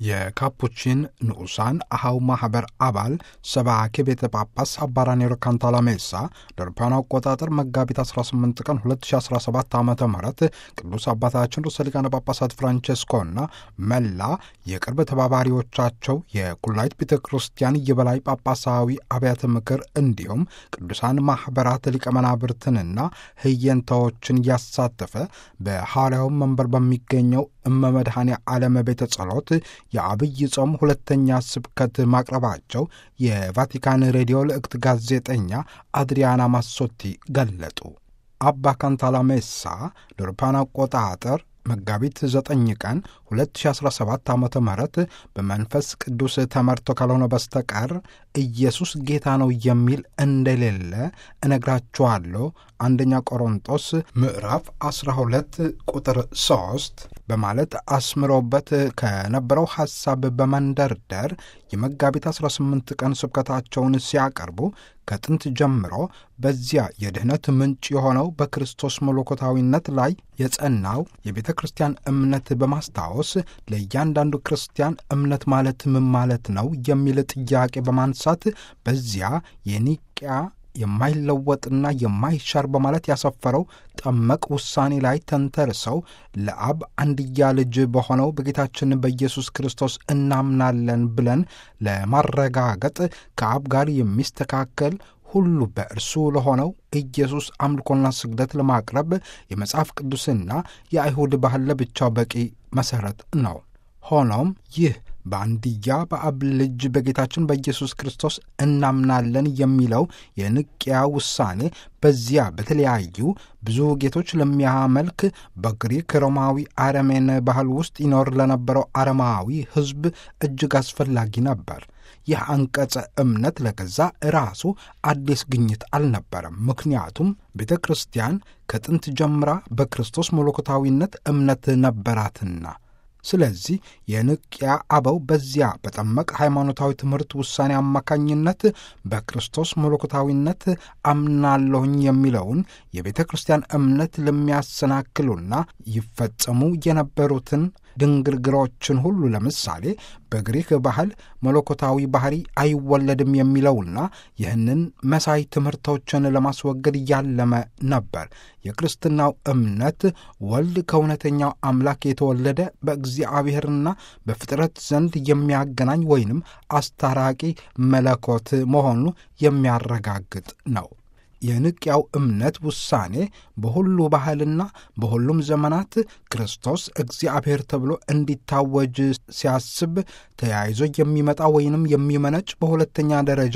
የካፑቺን ንዑሳን አሃው ማኅበር አባል ሰባኬ ቤተ ጳጳስ አባ ራኔሮ ካንታላሜሳ ለአውሮፓውያኑ አቆጣጠር መጋቢት 18 ቀን 2017 ዓ ም ቅዱስ አባታችን ርዕሰ ሊቃነ ጳጳሳት ፍራንቼስኮና መላ የቅርብ ተባባሪዎቻቸው የኩላይት ቤተ ክርስቲያን የበላይ ጳጳሳዊ አብያተ ምክር እንዲሁም ቅዱሳን ማኅበራት ሊቀ መናብርትንና ህየንታዎችን ያሳተፈ በሐዋርያው መንበር በሚገኘው እመመድኃኔ ዓለም ቤተ ጸሎት የአብይ ጾም ሁለተኛ ስብከት ማቅረባቸው የቫቲካን ሬዲዮ ልዕክት ጋዜጠኛ አድሪያና ማሶቲ ገለጡ። አባ ካንታላሜሳ ለአውሮፓውያን አቆጣጠር መጋቢት 9 ቀን 2017 ዓ ም በመንፈስ ቅዱስ ተመርቶ ካልሆነ በስተቀር ኢየሱስ ጌታ ነው የሚል እንደሌለ እነግራችኋለሁ። አንደኛ ቆሮንጦስ ምዕራፍ 12 ቁጥር 3 በማለት አስምሮበት ከነበረው ሐሳብ በመንደርደር የመጋቢት 18 ቀን ስብከታቸውን ሲያቀርቡ ከጥንት ጀምሮ በዚያ የድኅነት ምንጭ የሆነው በክርስቶስ መለኮታዊነት ላይ የጸናው የቤተ ክርስቲያን እምነት በማስታወስ ለእያንዳንዱ ክርስቲያን እምነት ማለት ምን ማለት ነው የሚል ጥያቄ በማንሳት በዚያ የኒቅያ የማይለወጥና የማይሻር በማለት ያሰፈረው ጠመቅ ውሳኔ ላይ ተንተርሰው ለአብ አንድያ ልጅ በሆነው በጌታችን በኢየሱስ ክርስቶስ እናምናለን ብለን ለማረጋገጥ ከአብ ጋር የሚስተካከል ሁሉ በእርሱ ለሆነው ኢየሱስ አምልኮና ስግደት ለማቅረብ የመጽሐፍ ቅዱስና የአይሁድ ባህል ለብቻው በቂ መሠረት ነው። ሆኖም ይህ በአንድያ በአብ ልጅ በጌታችን በኢየሱስ ክርስቶስ እናምናለን የሚለው የንቅያ ውሳኔ በዚያ በተለያዩ ብዙ ጌቶች ለሚያመልክ በግሪክ ሮማዊ አረሜን ባህል ውስጥ ይኖር ለነበረው አረማዊ ሕዝብ እጅግ አስፈላጊ ነበር። ይህ አንቀጸ እምነት ለገዛ ራሱ አዲስ ግኝት አልነበረም። ምክንያቱም ቤተ ክርስቲያን ከጥንት ጀምራ በክርስቶስ መለኮታዊነት እምነት ነበራትና። ስለዚህ የንቅያ አበው በዚያ በጠመቅ ሃይማኖታዊ ትምህርት ውሳኔ አማካኝነት በክርስቶስ መለኮታዊነት አምናለሁኝ የሚለውን የቤተ ክርስቲያን እምነት ለሚያሰናክሉና ይፈጸሙ የነበሩትን ድንግርግሮችን ሁሉ ለምሳሌ በግሪክ ባህል መለኮታዊ ባህሪ አይወለድም የሚለውና ይህንን መሳይ ትምህርቶችን ለማስወገድ ያለመ ነበር። የክርስትናው እምነት ወልድ ከእውነተኛው አምላክ የተወለደ በእግዚአብሔርና በፍጥረት ዘንድ የሚያገናኝ ወይንም አስታራቂ መለኮት መሆኑ የሚያረጋግጥ ነው። የንቅያው እምነት ውሳኔ በሁሉ ባህልና በሁሉም ዘመናት ክርስቶስ እግዚአብሔር ተብሎ እንዲታወጅ ሲያስብ ተያይዞ የሚመጣ ወይንም የሚመነጭ በሁለተኛ ደረጃ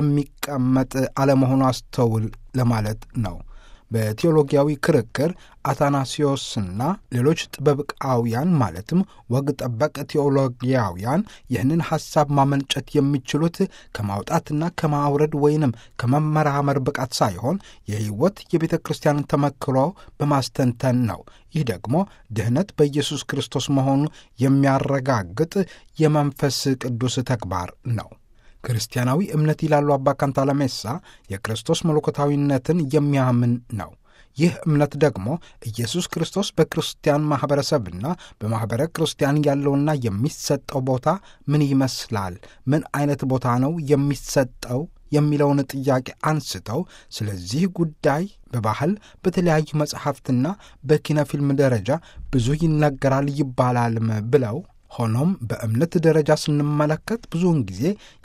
የሚቀመጥ አለመሆኑ አስተውል ለማለት ነው። በቴዎሎጊያዊ ክርክር አታናሲዮስና ሌሎች ጥበብቃውያን ማለትም ወግ ጠበቅ ቴዎሎጊያውያን ይህንን ሐሳብ ማመንጨት የሚችሉት ከማውጣትና ከማውረድ ወይንም ከመመራመር ብቃት ሳይሆን የሕይወት የቤተ ክርስቲያንን ተመክሮ በማስተንተን ነው። ይህ ደግሞ ድኅነት በኢየሱስ ክርስቶስ መሆኑ የሚያረጋግጥ የመንፈስ ቅዱስ ተግባር ነው። ክርስቲያናዊ እምነት ይላሉ አባ ካንታላሜሳ የክርስቶስ መለኮታዊነትን የሚያምን ነው። ይህ እምነት ደግሞ ኢየሱስ ክርስቶስ በክርስቲያን ማኅበረሰብና በማኅበረ ክርስቲያን ያለውና የሚሰጠው ቦታ ምን ይመስላል? ምን አይነት ቦታ ነው የሚሰጠው የሚለውን ጥያቄ አንስተው ስለዚህ ጉዳይ በባህል በተለያዩ መጽሐፍትና በኪነ ፊልም ደረጃ ብዙ ይነገራል ይባላልም ብለው ሆኖም በእምነት ደረጃ ስንመለከት ብዙውን ጊዜ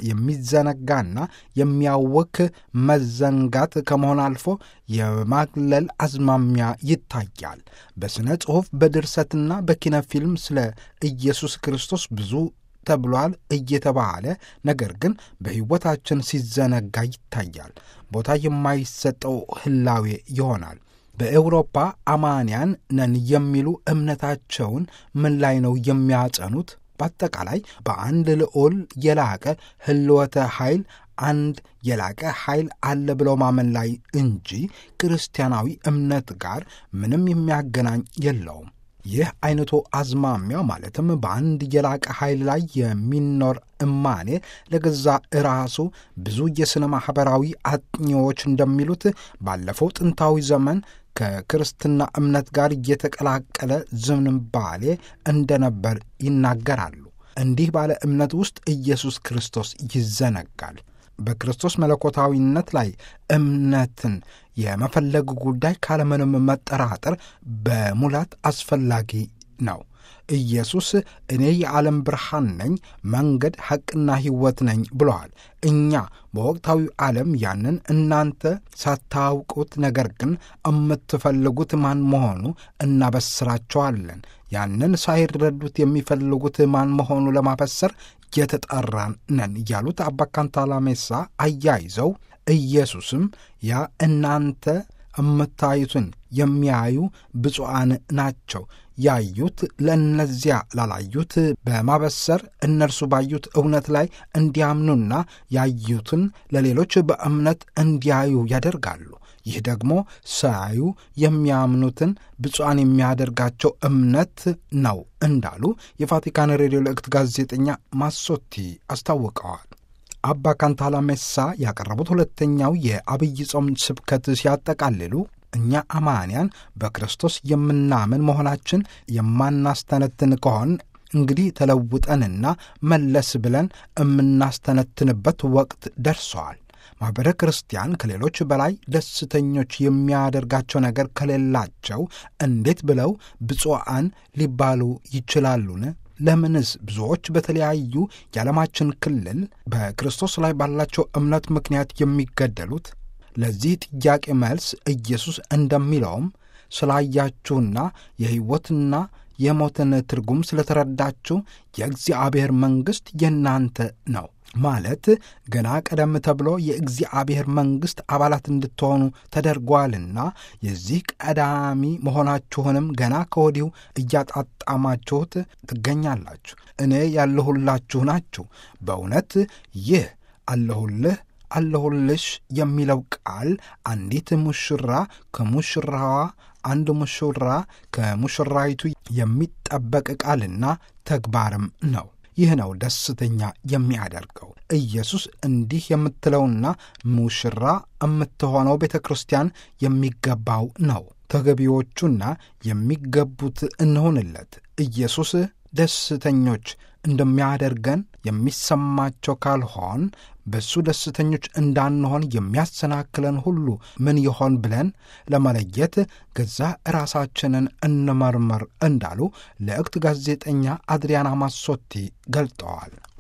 የሚዘነጋና የሚያወክ መዘንጋት ከመሆን አልፎ የማግለል አዝማሚያ ይታያል። በሥነ ጽሑፍ በድርሰትና በኪነ ፊልም ስለ ኢየሱስ ክርስቶስ ብዙ ተብሏል እየተባለ ነገር ግን በሕይወታችን ሲዘነጋ ይታያል። ቦታ የማይሰጠው ህላዌ ይሆናል። በኤውሮፓ አማንያን ነን የሚሉ እምነታቸውን ምን ላይ ነው የሚያጸኑት? በአጠቃላይ በአንድ ልዑል የላቀ ህልወተ ኃይል አንድ የላቀ ኃይል አለ ብለው ማመን ላይ እንጂ ክርስቲያናዊ እምነት ጋር ምንም የሚያገናኝ የለውም። ይህ አይነቱ አዝማሚያ ማለትም በአንድ የላቀ ኃይል ላይ የሚኖር እማኔ ለገዛ ራሱ ብዙ የሥነ ማኅበራዊ አጥኚዎች እንደሚሉት ባለፈው ጥንታዊ ዘመን ከክርስትና እምነት ጋር እየተቀላቀለ ዝንባሌ እንደነበር ይናገራሉ። እንዲህ ባለ እምነት ውስጥ ኢየሱስ ክርስቶስ ይዘነጋል። በክርስቶስ መለኮታዊነት ላይ እምነትን የመፈለግ ጉዳይ ካለምንም መጠራጠር በሙላት አስፈላጊ ነው። ኢየሱስ እኔ የዓለም ብርሃን ነኝ፣ መንገድ ሐቅና ሕይወት ነኝ ብለዋል። እኛ በወቅታዊው ዓለም ያንን እናንተ ሳታውቁት ነገር ግን የምትፈልጉት ማን መሆኑ እናበስራቸዋለን። ያንን ሳይረዱት የሚፈልጉት ማን መሆኑ ለማበሰር የተጠራን ነን ያሉት አባ ካንታላሜሳ አያይዘው ኢየሱስም ያ እናንተ የምታዩትን የሚያዩ ብፁዓን ናቸው ያዩት ለእነዚያ ላላዩት በማበሰር እነርሱ ባዩት እውነት ላይ እንዲያምኑና ያዩትን ለሌሎች በእምነት እንዲያዩ ያደርጋሉ። ይህ ደግሞ ሳያዩ የሚያምኑትን ብፁዓን የሚያደርጋቸው እምነት ነው እንዳሉ የቫቲካን ሬዲዮ ልዕክት ጋዜጠኛ ማሶቲ አስታውቀዋል። አባ ካንታላሜሳ ያቀረቡት ሁለተኛው የአብይ ጾም ስብከት ሲያጠቃልሉ እኛ አማንያን በክርስቶስ የምናምን መሆናችን የማናስተነትን ከሆን እንግዲህ ተለውጠንና መለስ ብለን የምናስተነትንበት ወቅት ደርሰዋል። ማኅበረ ክርስቲያን ከሌሎች በላይ ደስተኞች የሚያደርጋቸው ነገር ከሌላቸው እንዴት ብለው ብፁዓን ሊባሉ ይችላሉን? ለምንስ ብዙዎች በተለያዩ የዓለማችን ክልል በክርስቶስ ላይ ባላቸው እምነት ምክንያት የሚገደሉት? ለዚህ ጥያቄ መልስ ኢየሱስ እንደሚለውም ስላያችሁና የሕይወትና የሞትን ትርጉም ስለተረዳችሁ የእግዚአብሔር መንግሥት የእናንተ ነው ማለት ገና ቀደም ተብሎ የእግዚአብሔር መንግሥት አባላት እንድትሆኑ ተደርጓልና የዚህ ቀዳሚ መሆናችሁንም ገና ከወዲሁ እያጣጣማችሁት ትገኛላችሁ። እኔ ያለሁላችሁ ናችሁ። በእውነት ይህ አለሁልህ አለሁልሽ የሚለው ቃል አንዲት ሙሽራ ከሙሽራዋ አንድ ሙሽራ ከሙሽራይቱ የሚጠበቅ ቃልና ተግባርም ነው። ይህ ነው ደስተኛ የሚያደርገው። ኢየሱስ እንዲህ የምትለውና ሙሽራ የምትሆነው ቤተ ክርስቲያን የሚገባው ነው። ተገቢዎቹና የሚገቡት እንሆንለት። ኢየሱስ ደስተኞች እንደሚያደርገን የሚሰማቸው ካልሆን በእሱ ደስተኞች እንዳንሆን የሚያሰናክለን ሁሉ ምን ይሆን ብለን ለመለየት ገዛ ራሳችንን እንመርምር እንዳሉ ልዕክት ጋዜጠኛ አድሪያና ማሶቲ ገልጠዋል።